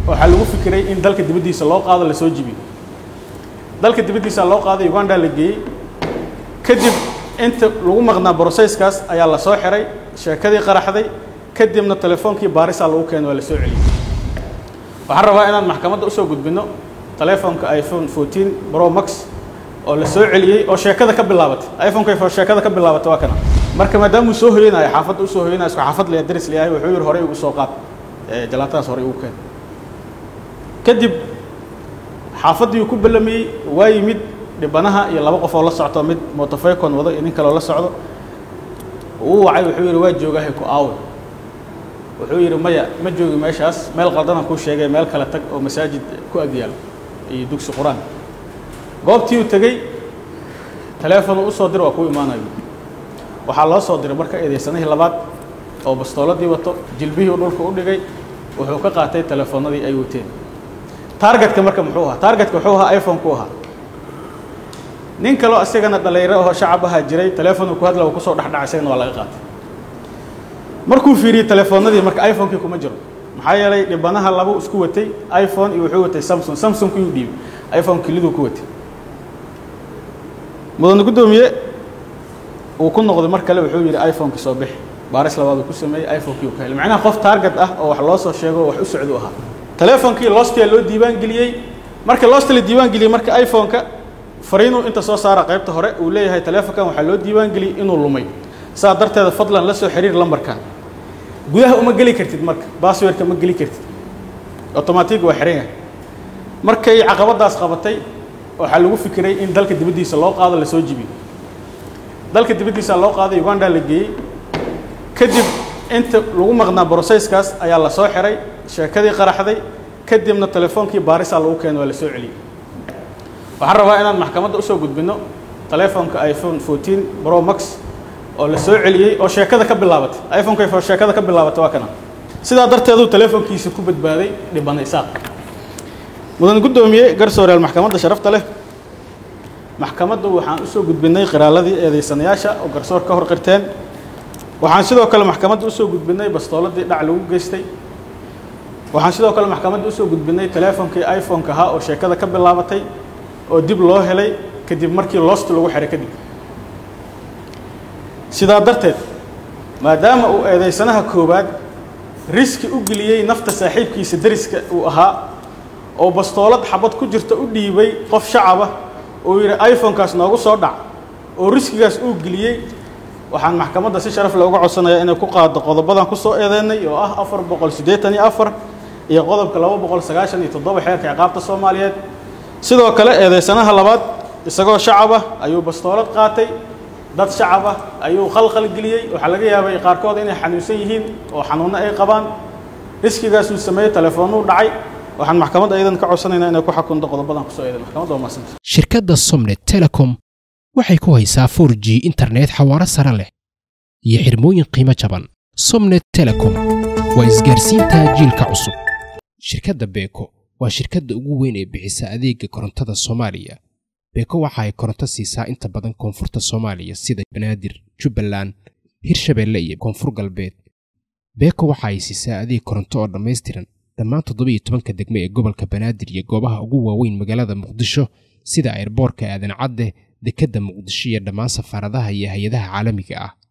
waxaa lagu fikiray in dalka dibaddiisa loo qaado lasoo jibiyo dalka dibaddiisa loo qaaday uganda la geeyey kadib inta lagu maqnaa brosesskaas ayaa la soo xiray sheekadii qaraxday kadibna telefoonkii baarisaa lagu keenay waa la soo celiyey waxaan rabaa inaan maxkamadda usoo gudbino telefoonka iphone 14 pro max oo la soo celiyey oo sheekada ka bilaabatay iphoneka sheekada ka bilaabatay waa kana marka maadaamuu soo hoyanayo xaafadda usoo hoyanayo isku xaafad le daris leeyahay wuxuu yidhi horey ugu soo qaad jalaatadaas horey ugu keen kadib xaafaddiiuu ku ballamiyey waa yimid dhibanaha iyo laba qof oo la socto mid motofaycon wado iyo nin kaleo la socdo uu wacay wuxuu yidhi waa joogahay ku aawe wuxuu yidhi maya ma joogi meeshaas meel qaldanaan kuu sheegay meel kale tag oo masaajid ku agyaalo iyo dugsi qur-aan goobtii uu tegey taleefonu usoo dir waa kuu imaanayo waxaa loo soo diray marka eedeysanihii labaad oo bastooladii wato jilbihii dhulka u dhigay wuxuu ka qaatay telefoonadii ay wateen taargetka marka muxuu ahaa taargetka wuxuu ahaa iphone-ku ahaa nin kaloo isagana dhalinyaro oo shacab ahaa jiray teleefonu ku hadla uu kusoo dhexdhacay isagana waa laga qaatay markuu fiiriyey telefoonadii marka iphone-kii kuma jiro maxaa yeelay dhibanaha labu isku watay iphone iyo wuxuu watay samsung samsung kiyuu dhiibay iphone kiliduu ku watay mudane guddoomiye uu ku noqday mar kale wuxuu yidhi iphone-ki soo bixi baaris labaad uu ku sameeyey iphone-kii uu ka helay macnaha qof target ah oo wax loo soo sheego oo wax u socdu ahaa telefonkii lostia loo diiwaan geliyey marka losta la diiwaan geliyey marka iphone-ka fariinuu inta soo saara qaybta hore uu leeyahay telefonkan waxaa loo diiwaan geliyey inuu lumay saa darteeda fadlan la soo xiriir lambarkan gudaha uma geli kartid marka basswordka ma geli kartid automatic waa xiran yahay markay caqabadaas qabatay waxaa lagu fikiray in dalka dibaddiisa loo qaado lasoo jibiyo dalka dibaddiisa loo qaaday uganda la geeyey kadib inta lagu maqnaa brosesskaas ayaa la soo xiray sheekadii qaraxday kadibna telefoonkii baarisaa lagu keenay waa la soo celiyey waxaan rabaa inaan maxkamadda usoo gudbino telefoonka iphone 14 pro max oo la soo celiyey oo sheekada ka bilaabatay iphoneka sheekada ka bilaabatay waa kana sidaa darteeduu telefoonkiisa ku badbaaday dhibana isaaq mudan guddoomiye garsooreyaal maxkamadda sharafta leh maxkamaddu waxaan usoo gudbinay qiraaladii eedeysanayaasha oo garsoor ka hor qirteen waxaan sidoo kale maxkamadda usoo gudbinay bastooladii dhac lagu geystay waxaan sidoo kale maxkamadda usoo gudbinay teleefonkii iphone-ka ahaa oo sheekada ka bilaabatay oo dib loo helay kadib markii loost lagu xiray kadib sidaa darteed maadaama uu eedeysanaha koowaad riski u geliyey nafta saaxiibkiisa deriska uu ahaa oo bastoolad xabad ku jirta u dhiibay qof shacaba uu yidhi iphone-kaas noogu soo dhac oo riskigaas uu geliyey waxaan maxkamadda si sharaf leh uga codsanayaa inay ku qaado qodobadan ku soo eedeynay oo ah afar boqol siddeetan iyo afar iyo qodobka laba boqol sagaashan iyo toddoba xeerka ciqaabta soomaaliyeed sidoo kale eedeysanaha labaad isagoo shacab ah ayuu bastoolad qaatay dad shacab ah ayuu khalkhal geliyey waxaa laga yaabay qaarkood inay xanuunsan yihiin oo xanuunno ay qabaan riskigaasuu sameeyey telefoonuu dhacay waxaan maxkamadda iyadan ka codsanaynaa inay ku xakunto qodobadan kusoo eeday maxkamadda waa mahadsanta shirkadda somnet telecom waxay ku haysaa 4g internet xawaaro sare leh iyo xirmooyin qiimo jaban somnet telecom waa isgaarsiinta jiilka cusub shirkadda beeko waa shirkadda ugu weyn ee bixisa adeega korontada soomaaliya beeko waxa ay koronto siisaa inta badan koonfurta soomaaliya sida banaadir jubbaland hirshabeelle iyo koonfur galbeed beeko waxa ay siisaa adeeg koronto oo dhammaystiran dhammaan toddobiyo tobanka degmo ee gobolka banaadir iyo goobaha ugu waaweyn magaalada muqdisho sida airboorka aadan cadde dekedda muqdisho iyo dhammaan safaaradaha iyo hay-adaha caalamiga ah